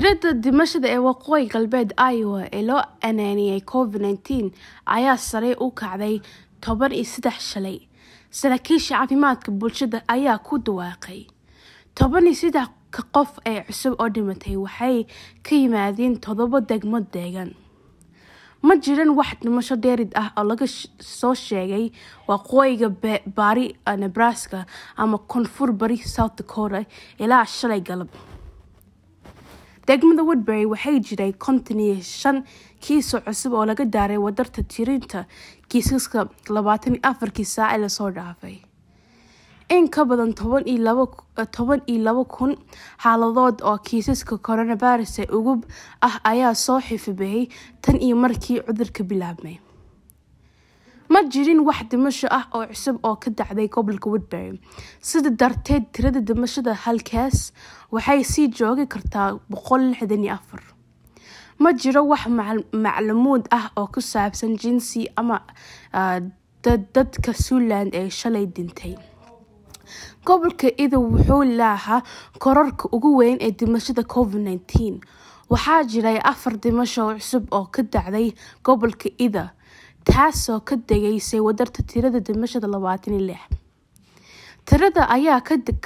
tirada dhimashada ee waqooyi galbeed iowa ee loo anaaniyay covid-19 ayaa sare u kacday toban iyo saddex shalay saraakiisha caafimaadka bulshada ayaa ku dhawaaqay toban iyo saddex qof ee cusub oo dhimatay waxay ka yimaadeen toddoba degmo deegaan ma jiran wax dhimasho dheerid ah oo laga soo sheegay waqooyiga bari nebraska ama koonfur bari south dakota ilaa shalay galab degmada woodbury waxay jiray konton iyo shan kiiso cusub oo laga daaray wadarta tirinta kiisaska labaatan iyo afarkii saac ee lasoo dhaafay in ka badan toban iyo labo kun xaaladood oo kiisaska coronavirus ee ugu ah ayaa soo xifabeeyay tan iyo markii cudurka bilaabmay ma jirin wax dhimasho ah oo cusub oo ka dhacday gobolka woodbury sida darteed tirada dhimashada halkaas waxay sii joogi kartaa boqol lixdan iyo afar ma jiro wax macluumuud ah oo ku saabsan jinsi ama dadka suuland ee shalay dhintay gobolka ida wuxuu laahaa korarka ugu weyn ee dhimashada covid-19 waxaa jiray afar dhimasho cusub oo ka dhacday gobolka ida taasoo ka degaysay wadarta tirada dhimashada labaatan iyo lix tirada ayaa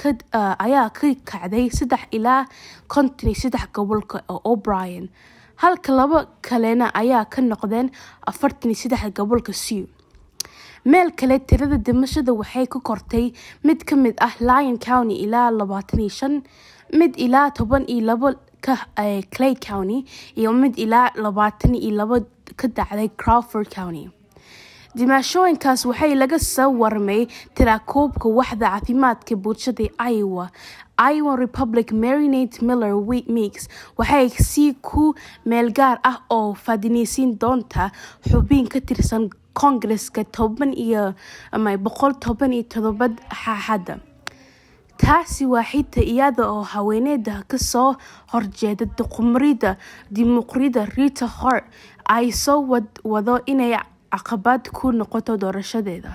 ka kacday saddex ilaa konton iyo saddex gobolka oo o'brien halka laba kalena ayaa ka noqdeen afartan iyo saddex gobolka sew meel kale tirada dhimashada waxay ku kortay mid ka mid ah lion county ilaa labaatan iyo shan mid ilaa toban iyo labo ka clay county iyo mid ilaa labaatan iyo labo ka dhacday crowford county dimaashooyinkaas waxay laga soo warmay tirakoobka waxda caafimaadka bulshada iowa iowa republic marinate miller mix waxay si ku meel gaar ah oo fadinaysiin doonta xubin ka tirsan koongareska toban iyo boqol toban iyo todobad xaaxadda taasi waa xita iyada oo haweeneyda kasoo horjeeda duqumrida dimuqrida rita hort ay soo wado inay caqabad ku noqoto doorashadeeda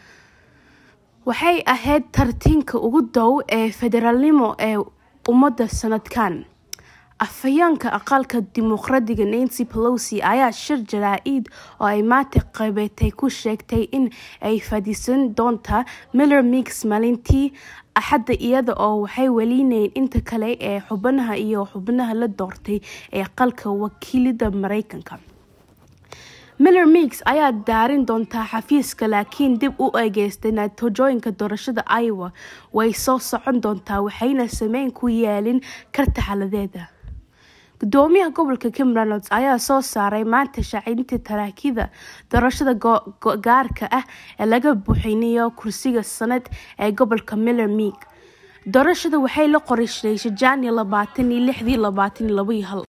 waxay ahayd tartiinka ugu dow ee federaalnimo ee ummadda sanadkan afhayeenka aqalka dimuqraadiga nancy pelosi ayaa shir jaraa-id oo ay maanta qabeetay ku sheegtay in ay fadhiisan doonta miller mix maalintii axadda iyada oo waxay welineyn inta kale ee xubnaha iyo xubnaha la doortay ee aqalka wakiilida mareykanka miller mix ayaa daarin doontaa xafiiska laakiin dib u eegeystay natiijooyinka doorashada iowa way soo socon doontaa waxayna sameyn ku yeelin karta xaladeeda gudoomiyaha gobolka kimberlands ayaa soo saaray maanta shaacinta taraakida doorashada gaarka ah ee laga buuxinayo kursiga sanad ee gobolka miller meek doorashada waxay la qorsheysay jaaniyo labaatan iyo lixdii labaatan iyo labo iyo hal